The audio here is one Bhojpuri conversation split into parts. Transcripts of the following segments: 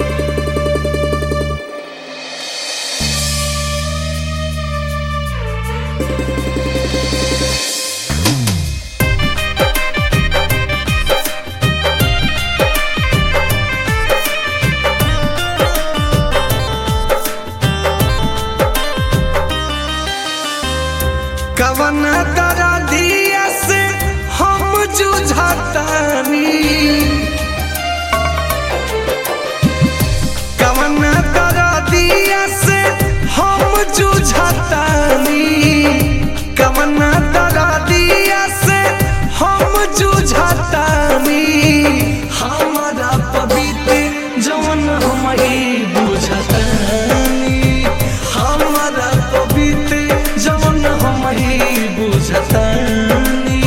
कवन दरदिया से हम जुझतानी कवन दरदिया से हम जुझतानी कवन दरदिया से हम जुझतानी हमारा पवित्र जवन हम ही बुझतानी हमारा पवित्र जवन हम ही बुझतानी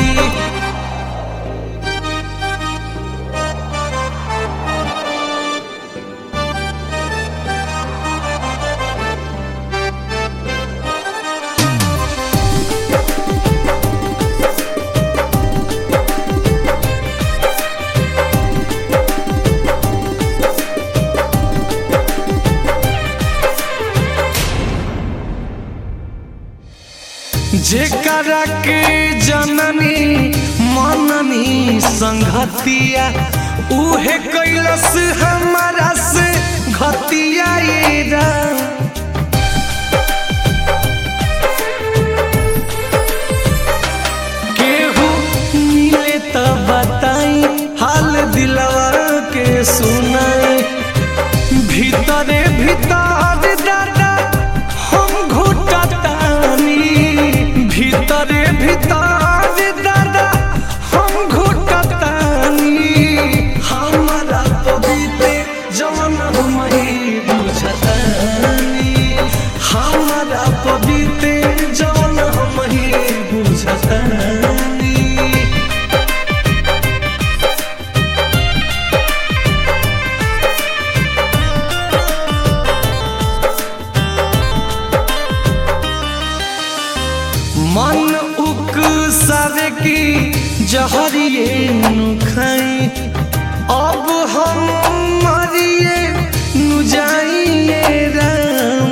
जेकरा के जननी मननी संगतिया उहे कैलस हमारा से घतिया ये राम। केहू मिले त बताई हाल दिलवा के सुनाई भीतरे भीतर दादा हम घुटतानी भीतरे भीतर दादा हम घुटतानी हमारा पवित्र जवन हम ही बुझतानी हमारा पवित्र जवन हम ही बुझतानी मन उक सारे की जहरिए नु खाई अब हम मरिए नु जाइए राम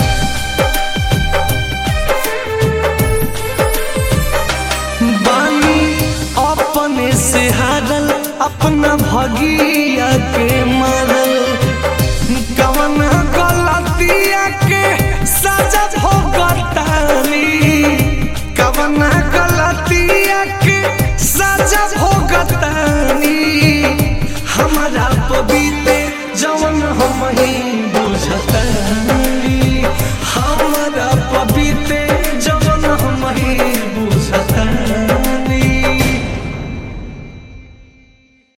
बानी अपने से हारल अपना भगिया के मारल कवन गलतिया के सजा भोगतानी कवन गलतिया के सजा भोगतानी हमारा पवित्र जवन हम ही बुझतानी